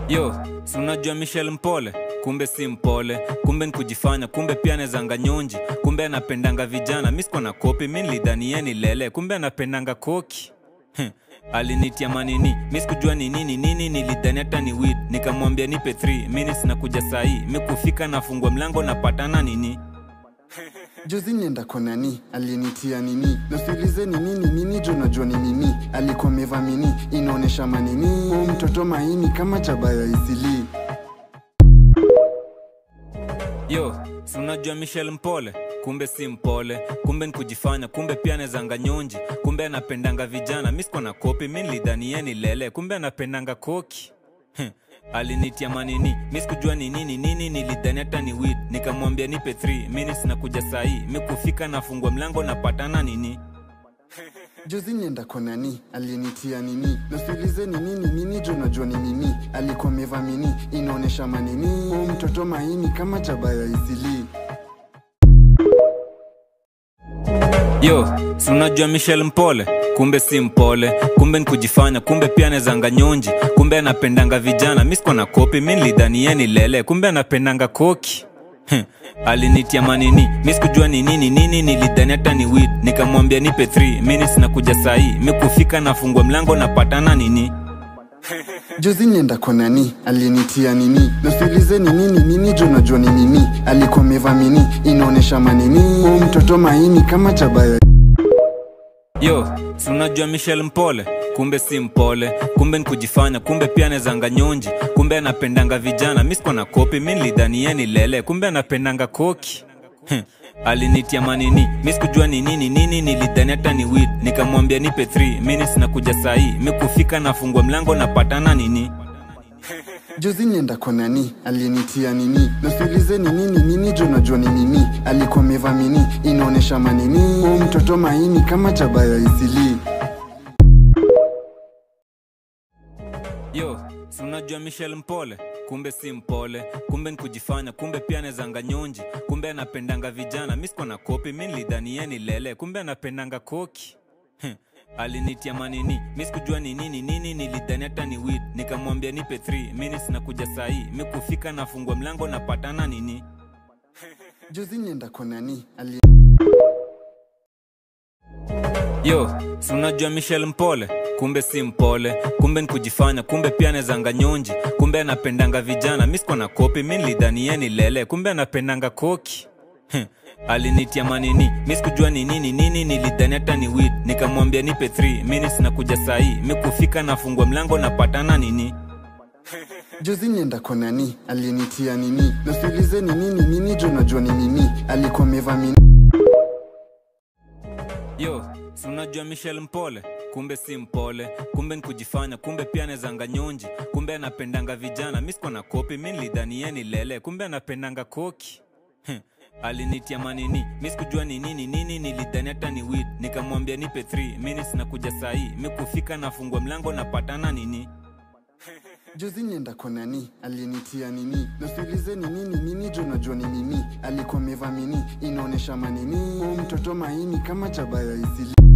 yo si unajua michel mpole kumbe si mpole kumbe nkujifanya kumbe pia anezanga nyonji kumbe anapendanga vijana mi sikuwa na kopi mi nilidhanieni lele kumbe anapendanga koki Heh, alinitia manini mi sikujua ni nini nini nilidhani hata ni wid nikamwambia nipe 3 minutes na kuja sahii mi kufika nafungua mlango napatana nini juzi nienda kwa nani alinitia nini nasiulize ni nini nini jo najua ni nini alikuwa meva mini inaonyesha manini Huyu mtoto maini kama chabaya isili yo si unajua michel mpole kumbe si mpole kumbe nkujifanya kumbe pia anezanga nyonji kumbe anapendanga vijana mi sikuwa na kopi mi nilidhanieni lele kumbe anapendanga koki Heh, alinitia manini mi sikujua ni nini nini nilidhani hata ni wid nikamwambia nipe 3 minutes na kuja sahii mi kufika nafungua mlango napatana nini juzi nienda kwa nani alinitia nini nasiulize ni nini nini jo najua ni nini alikuwa meva mini inaonyesha manini Huyu mtoto maini kama chabaya isili yo si unajua michel mpole kumbe si mpole kumbe nkujifanya kumbe pia anezanga nyonji kumbe anapendanga vijana mi sikuwa na kopi mi nilidhanieni lele kumbe anapendanga koki Heh, alinitia manini mi sikujua ni nini nini nilidhani hata ni wid nikamwambia nipe 3 minutes na kuja sahii mi kufika nafungua mlango napatana nini juzi nienda kwa nani alinitia nini nasiulize ni nini nini jo najua ni nini alikuwa meva mini inaonyesha manini Huyu mtoto maini kama chabaya yo si unajua michel mpole kumbe si mpole kumbe nkujifanya kumbe pia anezanga nyonji kumbe anapendanga vijana mi sikuwa na kopi mi nilidhanieni lele kumbe anapendanga koki Heh, alinitia manini mi sikujua ni nini nini nilidhani hata ni wid nikamwambia nipe 3 minutes na kuja sahii mi kufika nafungua mlango napatana nini juzi nienda kwa nani alinitia nini nasiulize ni nini nini jo najua ni nini alikuwa meva mini inaonyesha manini Huyu mtoto maini kama chabaya isili yo si unajua michel mpole kumbe si mpole kumbe nkujifanya kumbe pia anezanga nyonji kumbe anapendanga vijana mi sikuwa na kopi mi nilidhanieni lele kumbe anapendanga koki Heh, alinitia manini mi sikujua ni nini nini nilidhani hata ni wid nikamwambia nipe 3 minutes na kuja sahii mi kufika nafungua mlango napatana nini juzi nienda kwa nani ali yo si unajua michel mpole kumbe si mpole kumbe nkujifanya kumbe pia anezanga nyonji kumbe anapendanga vijana mi sikuwa na kopi mi nilidhanieni lele kumbe anapendanga koki Heh, alinitia manini mi sikujua ni nini nini nilidhani hata ni wid nikamwambia nipe 3 minutes na kuja sahii mi kufika nafungua mlango napatana nini juzi nienda kwa nani alinitia nini nasiulize ni nini nini jo najua ni nini alikuwa meva mini yo si unajua michel mpole kumbe si mpole kumbe nkujifanya kumbe pia anezanga nyonji kumbe anapendanga vijana mi sikuwa na kopi mi nilidhanieni lele kumbe anapendanga koki Heh, alinitia manini mi sikujua ni nini nini nilidhani hata ni wid nikamwambia nipe 3 minutes na kuja sahii mi kufika nafungua mlango napatana nini juzi nienda kwa nani alinitia nini nasiulize ni nini nini jo najua ni nini alikuwa meva mini inaonyesha manini Huyu mtoto maini kama chabaya isili